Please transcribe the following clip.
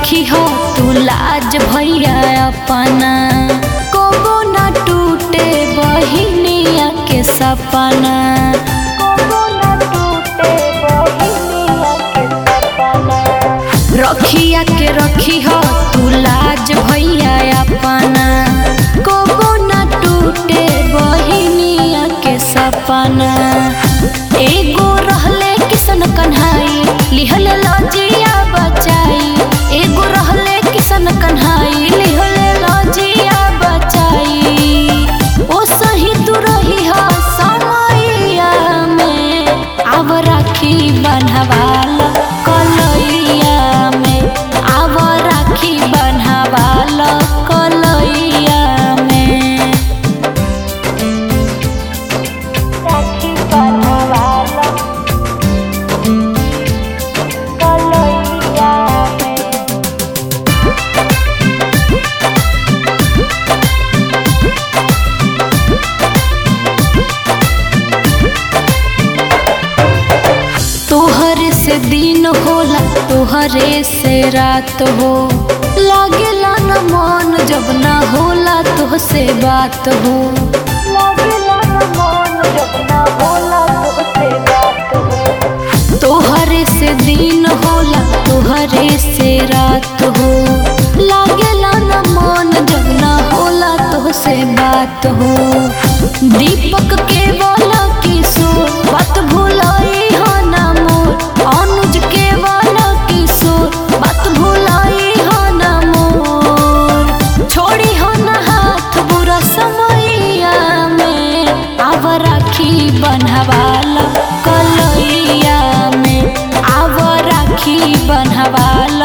रखी हो तू लाज भैया अपना कबो ना टूटे बहिनिया के सपना कबो ना टूटे बहिनिया के सपना रखिया के रखी हो तू लाज भैया अपना कबो ना टूटे बहिनिया के सपना एगो रहले किसन कन्हाई लिहल लजिया बचाई एगो रहले किसन कन्हाई लिहल लजिया बचाई ओ सही तू रही हो समैया में आव राखी बन्हवाल कलैया में आव राखी बन्हवाल कलैया में राखी बन्हवाल कलैया में तोहर से दिन होला तोहरे से रात हो लागेला न मन जब ना होला तोह से बात हो लागेला न मन जब ना होला तोह से बात हो तोहरे से दिन होला तोहरे से रात हो लागेला न मन जब ना होला तोह से बात हो दीपक के बोला किशोर बात भुलाई हो ना मोर अनुज के बोला किशोर बात भुलाई हो ना मोर छोड़ी हो ना हाथ बुरा समैया में आव राखी बन्हवाला कलैया में आव राखी बन्हवाला